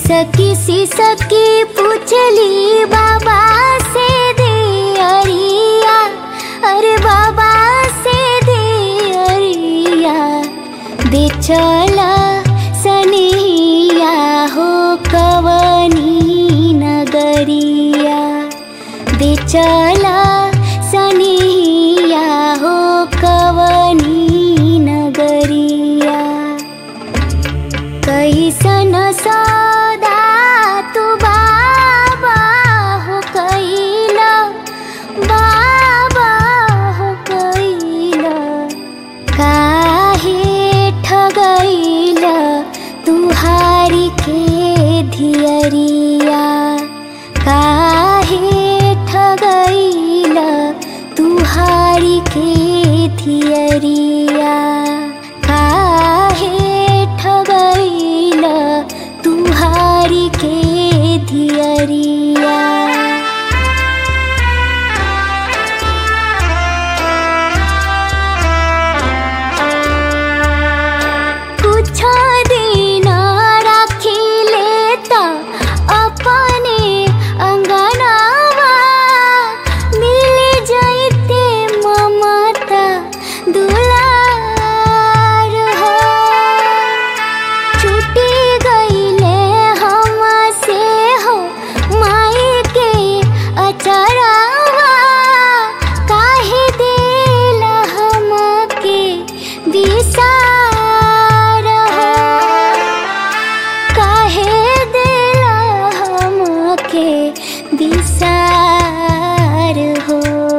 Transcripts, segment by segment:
सकी सी सकी पूछली बाबा से दे अरिया अरे बाबा से दे अरिया दे चला सनिया हो कवनी नगरिया दे चला सनिया हो कवनी नगरिया कैसन सौदा तू बाबा हो कैला बाबा हो कैला काहे ठगैला तुहारी के धियरिया काहे ठगैला तुहारी के धियरिया काहे ठगैला तुहारी के धियरिया कुछ दिन राखी लेता अपने अंगनावा मिल जाइते ममता दुलार हो छूटी गईले हम से हो माई के अचरावा काहे देला हमके बिसार हो काहे देला हमके बिसार हो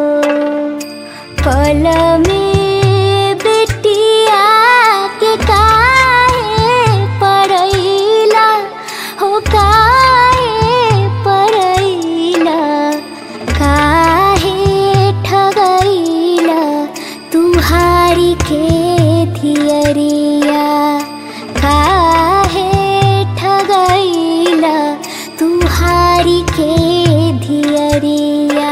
पल में बेटिया के काहे पड़ैला हो काहे पड़ैला काहे ठगैला तुहारी के धियरिया काहे ठगैला तुहारी के धियरिया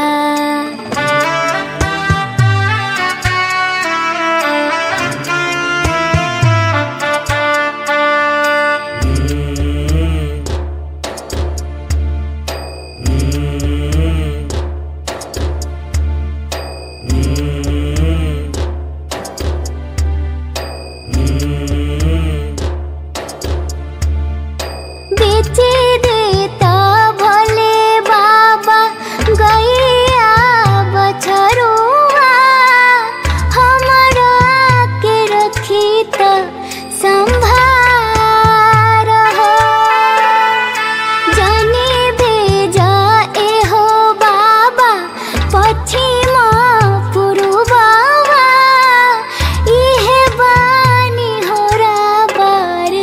बेचे देता भोले बाबा गैया बछरुआ हमरा के रखी त संभार हो जाने भेजा एहो बाबा पश्चिमा पुरुबावा इहे बानी होरा बार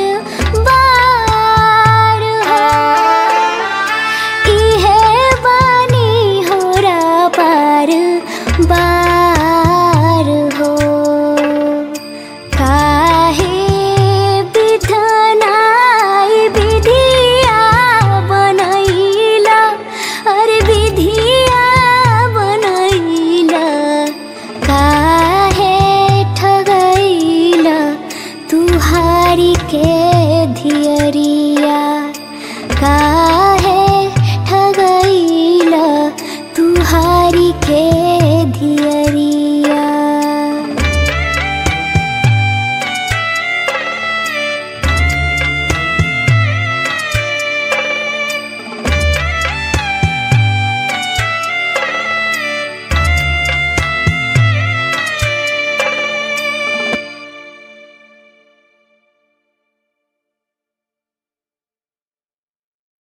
बार हो इहे बानी होरा बार